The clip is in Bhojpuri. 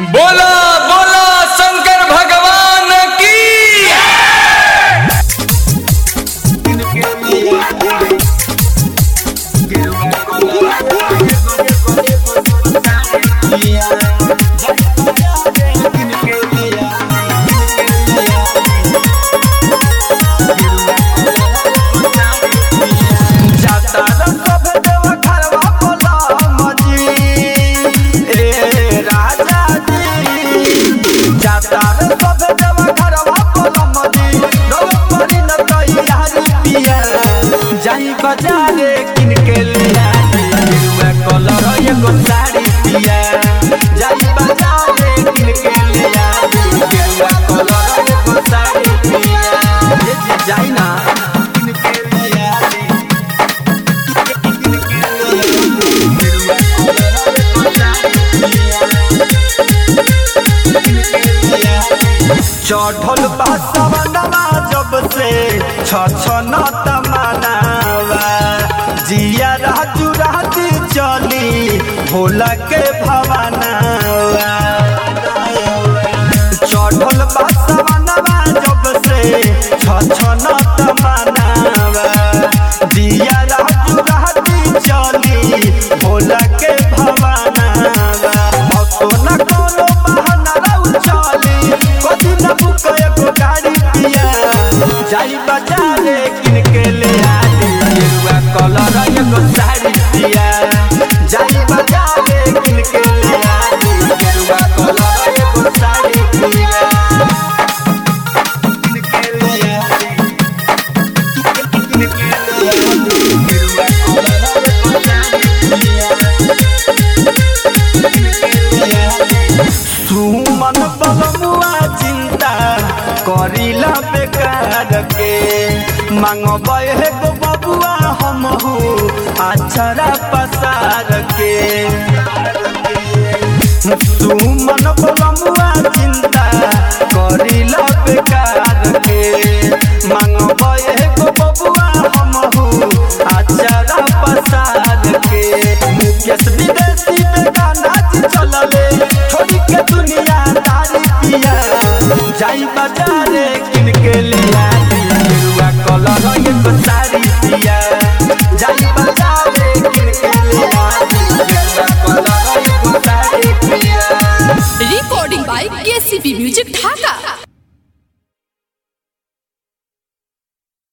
बोला बोला शंकर भगवान की जाता सब देव घरवा बोला मजी ए राजा जी जाता सब देव घरवा बोला मजी लोग परी न तैयारी पिया जाई बाजारे किन के लिया गेरुआ कलर एगो साड़ी पिया जाई बाजारे किन के लिया गेरुआ कलर एगो साड़ी पिया ये जी जाई ना किन के लिया चढ़ल बासवनवा जब से छछन तमनावा जिया राजू राजी चली भोला के भवनवा चढ़ल बासवनवा जब से छछन तमनावा जिया राजू राजी चली भोला के भवनवा कोनो न कोनो बहाना रहू चली कदी न बुक एगो गाड़ी पिया जाई बाजारे किन के ले आई गेरुआ कलर एगो साड़ी पिया जाई बाजारे किन के ले आई गेरुआ कलर एगो साड़ी पिया किन के ले आई किन के ले आई गेरुआ कलर एगो साड़ी पिया सुमन बलमुआ चिंता करिला बेकार के मांगब हे गो बबुआ हमहू अक्षरा पसार के सुमन बलमुआ